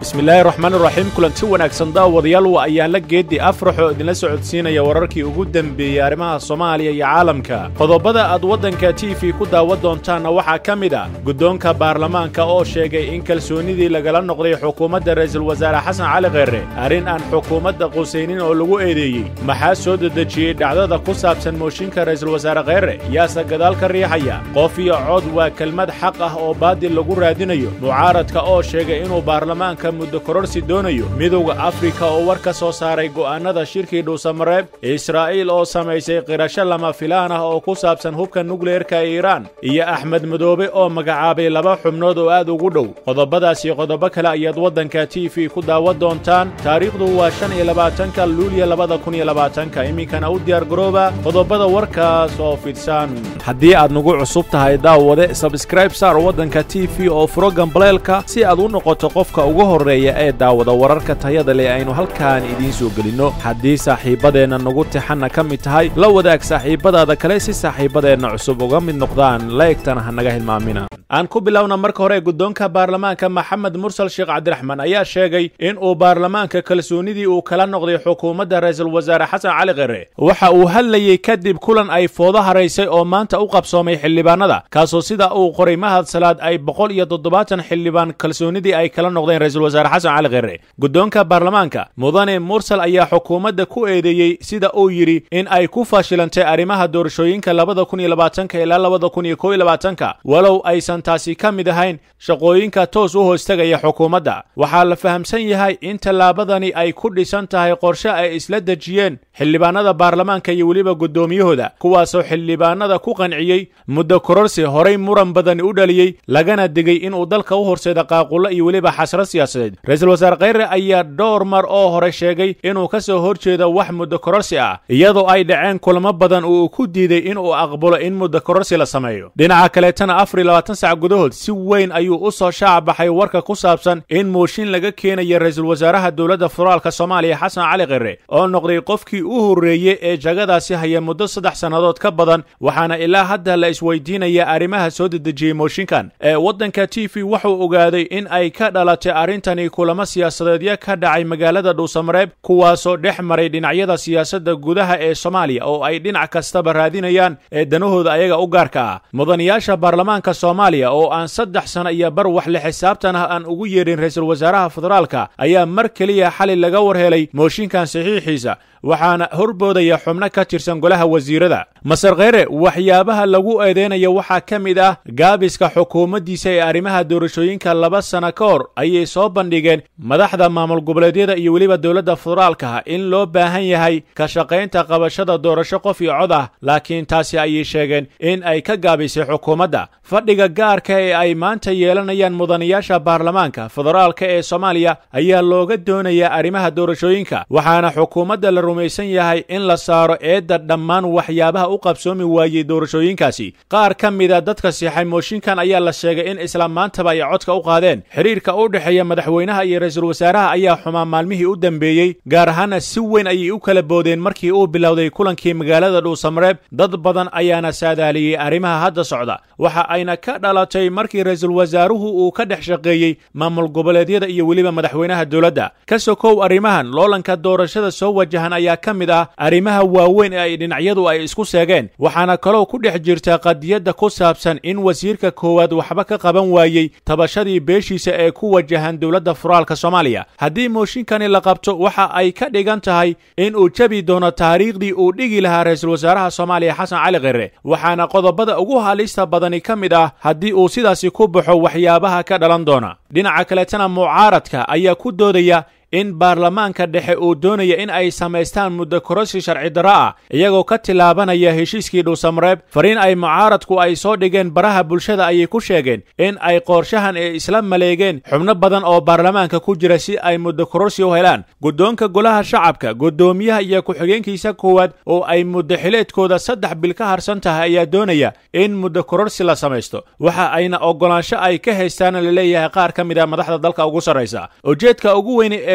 bismillaahi raxmaan iraxiim kulanti wanaagsan daawadayaal waa ayaanla geeddi afraxoo idinla socodsiinaya wararkii ugu dembeeyey arrimaha soomaaliya iyo caalamka qodobada aad waddanka t v ku daawan doontaanna waxaa ka mid a guddoonka baarlamaanka oo sheegay in kalsoonnidii lagala noqday xukuumadda ra'iisul wasaare xasan cali kheere arrin aan xukuumadda qusaynin oo lagu eedeeyey maxaa soo dedejiyey dhacdada ku saabsan mooshinka ra'iisul wasaare kheere yaase gadaal ka riixaya qof iyo cod waa kelmad xaq ah oo baadil lagu raadinayo mucaaradka oo sheegay inuu baarlamaanka muddo kororsi doonayo midowda afrika oo war ka soo saaray go'aannada shirkii dhuusamareeb israa'iil oo samaysay qirasho lama filaan ah oo ku saabsan hubka nukleerka ee iiraan iyo axmed madoobe oo magacaabay laba xubnood oo aad ugu dhow qodobadaas iyo qodobo kale ayaad waddanka t v ku daawan doontaan taariikhdu waa shan iyo labaatanka luuliya labada kun iyo labaatanka iminkana u diyaargarooba qodobada warkaas oo fidsan haddii aad nagu cusub tahay daawade sabskraib saar waddanka t v oo furo gambaleelka si aad u noqoto qofka ugu horreeya ee daawada wararka tayada leh aynu halkaan idiin soo gelinno haddii saaxiibbadeenna nagu tixanna ka mid tahay la wadaag saaxiibbadaada kale si saaxiibbadeenna cusub uga mid noqdaan laegtana ha naga hilmaamina aan ku bilowna marka hore guddoonka baarlamaanka maxamed mursal sheekh cabdiraxmaan ayaa sheegay in uu baarlamaanka kalsoonnidii uu kala noqday xukuumadda ra'iisul wasaare xasan cali khere waxa uu hadlayey kadib kulan ay foodo haraysay oo maanta u qabsoomay xildhibaanada kaasoo sida uu qoray mahad salaad ay boqol iyo toddobaatan xildhibaan kalsoonnidii ay kala noqdeen ra'iisul wasaare xasan cali khere guddoonka baarlamaanka mudane mursal ayaa xukuumadda ku eedeeyey sida uu yidhi in ay ku fashilantay arrimaha doorashooyinka labada kun iyo labaatanka ilaa labada kun iyo kow iyo labaatanka walow aysan taasi ka mid ahayn shaqooyinka toos u hoostagaya xukuumadda waxaa la fahamsan yahay in tallaabadani ay ku dhisan tahay qorshe ay isla dejiyeen xildhibaanada baarlamaanka iyo weliba guddoomiyahooda kuwaasoo xildhibaanada ku qanciyey muddo kororsi horay muran badani u dhaliyey lagana digay inuu dalka u horseeda qaaqullo iyo weliba xasro siyaasadeed ra-iisul wasaare kheyre ayaa dhowr mar oo hore sheegay inuu ka soo hor jeedo wax muddo kororsi ah iyadoo ay dhaceen kulamo badan uu ku diiday inuu aqbalo in muddo kororsi la sameeyo dhinaca kaleetana afar iyo labaatan sac gudahood si weyn ayuu u soo shaac baxay warka ku saabsan in mooshin laga keenaya ra-iisul wasaaraha dowladda federaalka soomaaliya xasan cali khere oo noqday qofkii u horreeyey ee jagadaasi haya muddo saddex sannadood ka badan waxaana ilaa hadda la isweydiinaya arrimaha soo dedejiyey mooshinkan ee waddanka t v wuxuu ogaaday in ay ka dhalatay arrintani kulamo siyaasadeedyo ka dhacay magaalada dhuusamareeb kuwaasoo dhex maray dhinacyada siyaasadda gudaha ee soomaaliya oo ay dhinac kastaba raadinayaan ee danahooda ayaga u gaarka ah mudanayaasha baarlamaanka soomaaliya oo aan saddex sano iyo bar wax le xisaabtan ah aan ugu yeedhin ra-iisul wasaaraha federaalka ayaa mar keliya xali laga war helay mooshinkan saxiixiisa waxaana horboodaya xubno ka tirsan golaha wasiirada masar kheyre waxyaabaha lagu eedeynaya waxaa ka mid ah gaabiska xukuumaddiisa ee arrimaha doorashooyinka laba sana ka hor ayay soo bandhigeen madaxda maamul goboleedyada iyo weliba dowladda federaalka in loo baahan yahay ka shaqaynta qabashada doorasho qof iyo cod ah laakiin taasi ayay sheegeen in ay ka gaabisay xukuumadda fadhiga gaarka ee ay maanta yeelanayaan mudanayaasha baarlamaanka federaalka ee soomaaliya ayaa looga doonayaa arrimaha doorashooyinka waxaana xukuumadda la rumaysan yahay in la saaro eedda dhammaan waxyaabaha u qabsoomi waayey doorashooyinkaasi qaar ka mida dadka siixay mooshinkan ayaa la sheegay in isla maantaba ay codka u qaadeen xidhiirka u dhexeeya madaxweynaha iyo ra-iisul wasaaraha ayaa xumaa maalmihii u dambeeyey gaar ahaana si weyn ayay u kala boodeen markii uu bilowday kulankii magaalada dhuusamareeb dad badan ayaana saadaaliyey arrimaha hadda socda waxa ayna ka dhalatay markii ra-iisul wasaaruhu uu ka dhex shaqeeyey maamul goboleedyada iyo weliba madaxweynaha dowladda ka sokow arrimahan loolanka doorashada soo wajahan ayaa ka mid ah arrimaha waaweyn ee ay dhinacyadu ay isku seegeen waxaana kaloo ku dhex jirta qadiyadda ku saabsan in wasiirka koowaad waxba ka qaban waayey tabashadii beeshiisa ee ku wajahan dowladda federaalka soomaaliya haddii mooshinkani la qabto waxa ay ka dhigan tahay in uu jabi doono taariikhdii uu dhigi lahaa ra-iisul wasaaraha soomaaliya xasan cali khere waxaana qodobada ugu halista badani ka mid ah haddii uu sidaasi ku baxo waxyaabaha ka dhalan doona dhinaca kaleetana mucaaradka ayaa ku doodaya in baarlamaanka dhexe uu doonaya in ay samaystaan muddo kororsi sharci darro ah iyagoo ka tilaabanaya heshiiskii dhuusamareeb fariin ay mucaaradku ay soo dhigeen baraha bulshada ayay ku sheegeen in ay qorshahan ee isla maleegeen xubno badan oo baarlamaanka ku jira si ay muddo kororsi u helaan guddoonka golaha shacabka guddoomiyaha iyo ku-xigeenkiisa koowaad oo ay muddo xileedkooda saddex bil ka harsan tahay ayaa doonaya in muddo kororsi la samaysto waxa ayna oggolaansho ay ka haystaana la leeyahay qaar ka mid a madaxda dalka ugu sarraysa ujeedka ugu weyne ee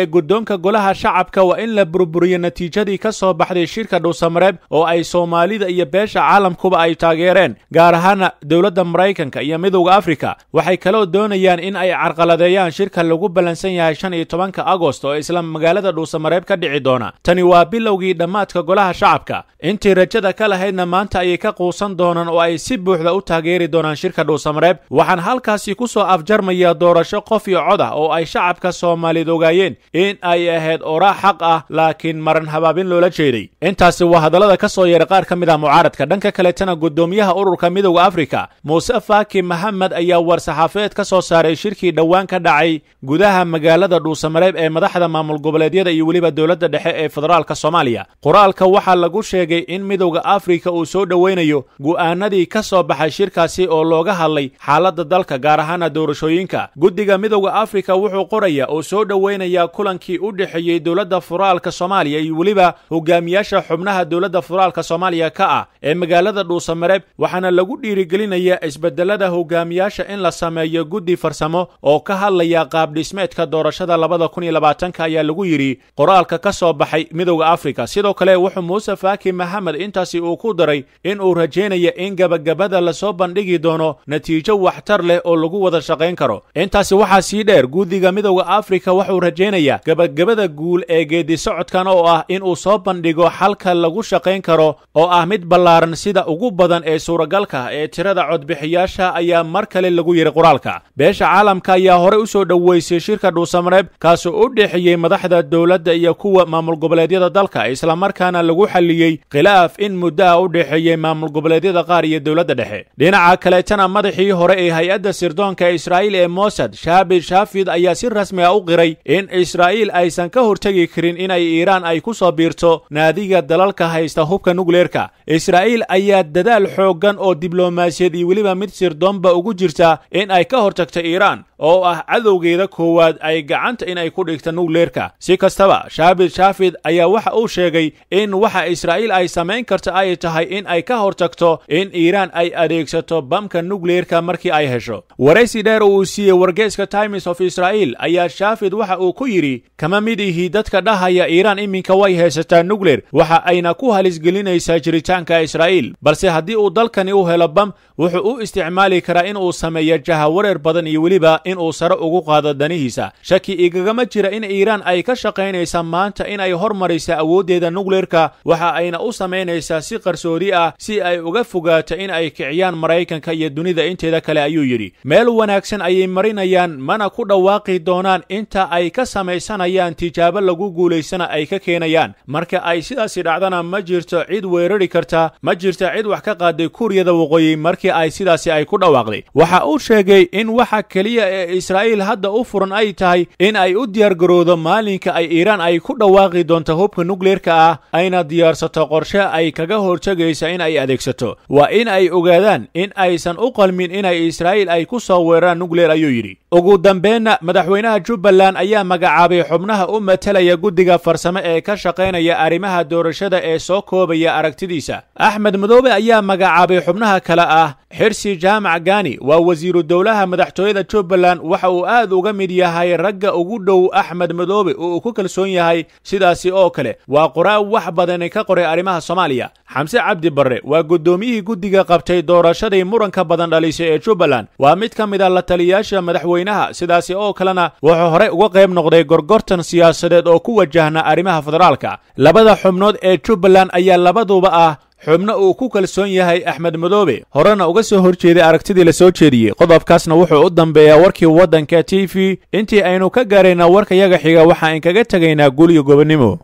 guddoonka golaha shacabka waa in la burburiyo natiijadii ka soo baxday shirka dhuusamareeb oo ay soomaalida iyo beesha caalamkuba ay taageereen gaar ahaana dowladda maraykanka iyo midowda afrika waxay kaloo doonayaan in ay carqaladeeyaan shirka lagu ballansan yahay shan iyo tobanka agost oo isla magaalada dhuusamareeb ka dhici doona tani waa bilowgii dhammaadka golaha shacabka intii rajada ka lahaydna maanta ayay ka quusan doonaan oo ay si buuxda u taageeri doonaan shirka dhuusamareeb waxaan halkaasi ku soo afjarmaya doorasho qof iyo cod ah oo ay shacabka soomaaliyeed ogaayeen in ay ahayd oraa xaq ah laakiin maran habaabin loola jeeday intaasi waa hadallada ka soo yeeray qaar ka mid ah mucaaradka dhanka kaletana guddoomiyaha ururka midowda afrika muuse faaki maxamed ayaa war-saxaafeed ka soo saaray shirkii dhowaan ka dhacay gudaha magaalada dhuusamareeb ee madaxda maamul goboleedyada iyo weliba dowladda dhexe ee federaalka soomaaliya qoraalka waxaa lagu sheegay in midowda afrika uu soo dhoweynayo go'aanadii ka soo baxay shirkaasi oo looga hadlay xaaladda dalka gaar ahaana doorashooyinka guddiga midowda afrika wuxuu qoraya oo soo dhoweynayaa kulankii u dhexeeyey dowladda federaalka soomaaliya iyo weliba hogaamiyaasha xubnaha dowladda federaalka soomaaliya ka ah ee magaalada dhuusamareeb waxaana lagu dhiirigelinayaa isbedelada hogaamiyaasha in la sameeyo guddi farsamo oo ka hadlaya qaabdhismeedka doorashada labada kun iyo labaatanka ayaa lagu yidhi qoraalka ka soo baxay midowda afrika sidoo kale wuxuu muuse faaki maxamed intaasi uu ku daray in uu rajaynaya in gabagabada lasoo bandhigi doono natiijo waxtar leh oo lagu wada shaqayn karo intaasi waxaa sii dheer guddiga midowda afrika wuxuu rajaynayaa gabagabada guul ee geedi socodkan oo ah in uu soo bandhigo xalka lagu shaqayn karo oo ah mid ballaaran sida ugu badan ee suuragalka ee tirada codbixiyaasha ayaa mar kale lagu yidhi qoraalka beesha caalamka ayaa horey u soo dhoweysay shirka dhuusamareeb kaasoo u dhexeeyey madaxda dowladda iyo kuwa maamul goboleedyada dalka islamarkaana lagu xalliyey khilaaf in muddo ah u dhexeeyey maamul goboleedyada qaar iyo dowladda dhexe dhinaca kaleetana madaxii hore ee hay-adda sirdoonka israa'iil ee mosad shaabi shaafid ayaa si rasmi ah u qiray in israa'iil aysan ka hortegi karin inay iiraan ay ku soo biirto naadiga dalalka haysta hubka nukleerka israa'iil ayaa dadaal xooggan oo diblomaasiyad iyo weliba mid sirdoonba ugu jirta in ay ka hortagto iiraan oo ah cadowgeeda koowaad ay gacanta inay ku dhigta nukleerka si kastaba shaabid shaafid ayaa waxa uu sheegay in waxa israa'iil ay samayn karta ay tahay in ay ka hortagto in iiraan ay adeegsato bamka nukleerka markii ay hesho waraysi dheer uu siiyey wargeeska times of israa'iil ayaa shaafid waxa uu ku yidhi kama mid ihi dadka dhahaya iiraan iminka way haysataa nukleer waxa ayna ku halisgelinaysaa jiritaanka israa'iil balse haddii uu dalkani u helo bam wuxuu u isticmaali karaa in uu sameeyo jahawareer badan iyo weliba in uu sare ugu qaado danihiisa shaki igagama jira in iiraan ay ka shaqaynaysa maanta in ay hormaraysa awooddeeda nukleerka waxa ayna u samaynaysaa si qarsoodi ah si ay uga fogaato in ay kiciyaan maraykanka iyo dunida inteeda kale ayuu yidhi meel wanaagsan ayay marinayaan mana ku dhawaaqi doonaan inta ay ka samaysanayaan tijaabo lagu guulaysana ay ka keenayaan marka ay sidaasi dhacdana ma jirto cid weerari karta ma jirta cid wax ka qaaday kuuriyada waqooyi markii ay sidaasi ay ku dhawaaqday waxa uu sheegay in waxa keliya ee israa'iil hadda u furan ay tahay in ay u diyaargarowdo maalinka ay iiraan ay ku dhawaaqi doonto hubka nukleerka ah ayna diyaarsato qorshe ay kaga hortegaysa in ay adeegsato waa in ay ogaadaan in aysan u qalmin inay israa'iil ay ku soo weeraraan nukleer ayuu yidhi ugu dambeenna madaxweynaha jubbaland ayaa magacaabay xubnaha u matalaya guddiga farsamo ee ka shaqaynaya arrimaha doorashada ee soo koobaya aragtidiisa axmed madoobe ayaa magacaabay xubnaha kale ah xirsi jaamac gaani waa wasiiru dowlaha madaxtooyada jubbaland waxa uu aad uga mid yahay ragga ugu dhow axmed madoobe oo uu ku kalsoon yahay sidaasi oo kale waa qoraa wax badani ka qoray arrimaha soomaaliya xamse cabdi barre waa guddoomiyihii guddiga qabtay doorashadii muranka badan dhalisay ee jubbaland waa mid ka mid a la taliyayaasha madaxweynaha sidaasi oo kalena wuxuu horey uga qayb noqday gorgortan siyaasadeed oo ku wajahna arrimaha federaalka labada xubnood ee jubbaland ayaa labaduba ah xubno uu ku kalsoon yahay axmed madoobe horena uga soo horjeeday aragtidii la soo jeediyey qodobkaasna wuxuu u dambeeyaa warkii waddanka t v intii aynu ka gaaraynaa warka yaga xiga waxa in kaga tegaynaa guliyo gobonnimo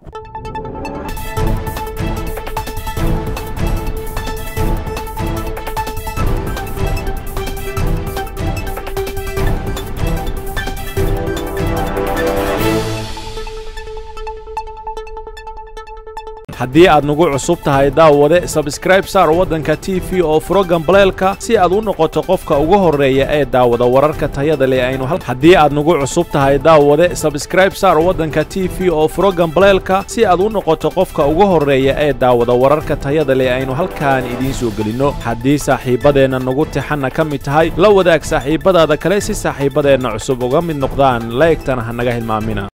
haddii aad nagu cusub tahay daawade sabskraib saar waddanka t v oo furo gambaleelka si aad u noqoto qofka ugu horreeya ee daawada wararka tayada leh aynu haddii aad nagu cusub tahay daawade sabskraib saar waddanka t v oo furo gambaleelka si aad u noqoto qofka ugu horreeya ee daawada wararka tayada leh aynu halkaan idiin soo gelinno haddii saaxiibadeenna nagu tixanna ka mid tahay la wadaag saaxiibadaada kale si saaxiibadeenna cusub uga mid noqdaan laegtana ha naga hilmaamina